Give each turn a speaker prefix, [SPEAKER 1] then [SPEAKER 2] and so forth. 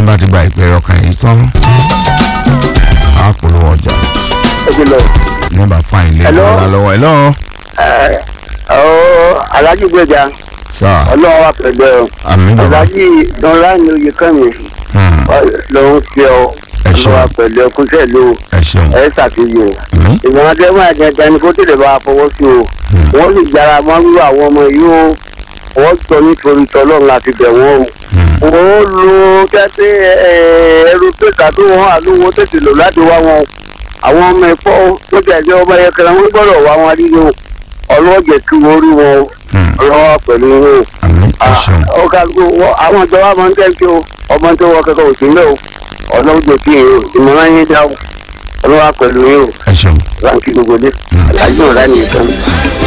[SPEAKER 1] bá ti gba ìpè ọkàn yìí tán á polówó ọjà
[SPEAKER 2] ẹ ti lọ.
[SPEAKER 1] nígbà fáìn lè
[SPEAKER 2] Hello?
[SPEAKER 1] wà lọ́wọ́ ẹ̀ lọ́wọ́
[SPEAKER 2] ẹ ọ alájí gbẹjà
[SPEAKER 1] sáà
[SPEAKER 2] ọlọ́wọ́ wa pẹ̀lú ẹ
[SPEAKER 1] àmì bàbá
[SPEAKER 2] alájí dọ́là ní oyè kẹ́mi
[SPEAKER 1] Hmm,
[SPEAKER 2] lòun fi ọ
[SPEAKER 1] Ẹ ṣeun.
[SPEAKER 2] ọlọ́wọ́ pẹ̀lú ẹ kúnṣẹ́ ló
[SPEAKER 1] ẹ ṣeun
[SPEAKER 2] ẹ ṣàfihàn
[SPEAKER 1] àmì
[SPEAKER 2] ìgbọ̀n adẹ́mọ̀ àjẹjẹ ni kó tètè bá a fọwọ́ sí o wọ́n sì jára mọ́ wíwá àwọn ọmọ yìí o wọ́n jọ nítorí tọ́lọ́run láti bẹ̀ wọ́n o wọ́n lo tẹ́tẹ́ ẹrú pẹ̀ka tó wọ́n àlówó tètè lò láti wá wọn àwọn ọmọ ẹ̀fọ́ tó tẹ̀lé ọba yẹkẹrẹ wọn gbọ́dọ̀ wá wọn nínú ọlọ́jẹ̀ kí wọ́n rí wọn
[SPEAKER 1] Hmm,
[SPEAKER 2] ọlọ́wọ́ pẹ̀lú wọn
[SPEAKER 1] àmì ẹ ṣeun
[SPEAKER 2] ó ká gbó wọ́n- àwọn ìjọba máa ń tẹ́ǹkì o ọmọ tó wọ kẹ́kọ̀ọ́ òsínlẹ̀ o ọlọ́jẹ̀ kí o ìmọ̀ràn yín dá o ọlọ́wọ́ pẹ̀lú yín o
[SPEAKER 1] ẹ ṣeun
[SPEAKER 2] ránkì gbogbo dé alájọ ọ̀rá nìkan.